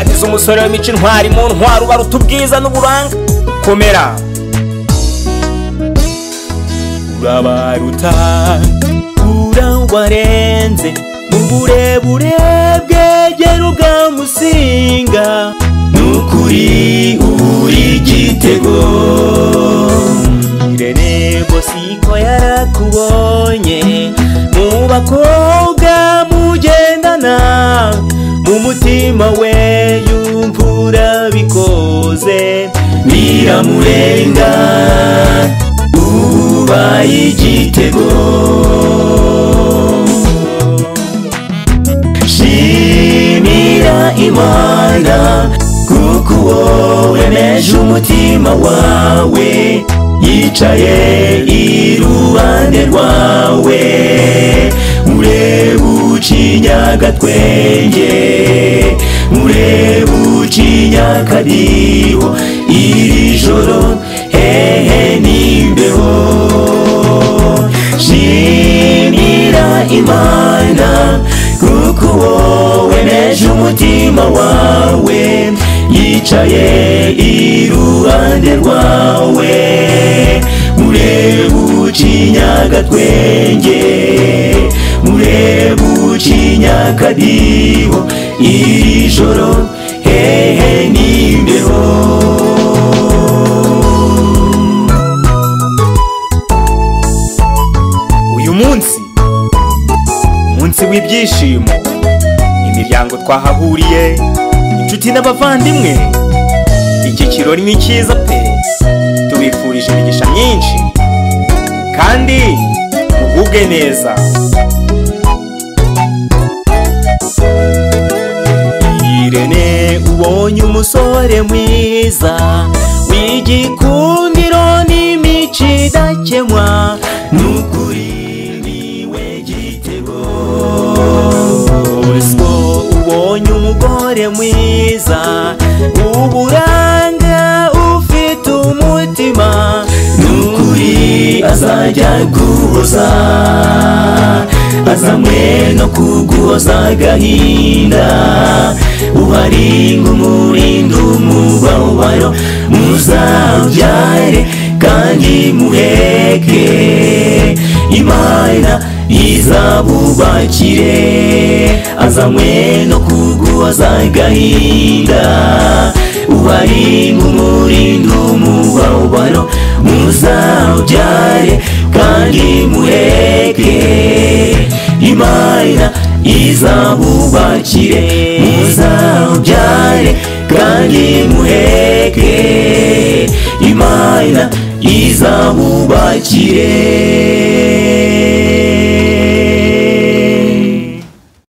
ugize umusore w'imico intwari mu ntwaro ubaruta ubwiza n'uburanga komera urabaruta urabarenze mu burebure bwegera ubwamusinga n'ukuri uri igitego irerebo siko yarakubonye mu bakobwa mugendana mu mutima we yumva urabikoze biramurenga ubaye igitego shimira imana kuko wowe neje umutima wawe yicaye iruhande rwawe ureba ucinyagatwenge ureba ucinyakadiho iri joro hehe n'imbeho shimira imana kuko wowe neje umutima wawe yicaye iruhande rwawe ureba ucinyagatwenge ureba ucinyakadiho iri joro hehe n'imbeho uyu munsi umunsi w'ibyishimo imiryango twahahuriye inshuti n'abavandimwe iki kirori ni cyiza pe tubifurije imigisha myinshi kandi mugubwe neza irene ubonye umusore mwiza w'igikundiro n'imico idakemwa n'ukuri niwe gitego ubwo ubonye umugore mwiza uburanga ufite umutima n'ukuri azajya guhoza azanywe no kuguhoza agahinda ubaringa umurinda umubabaro muzabyare kandi muheke imana izabubakire azanywe no kuguhoza agahinda ubaringa umurinda umubabaro muzabyare kandi muheke imana izabubakire muzabyare kandi muheke imana izabubakire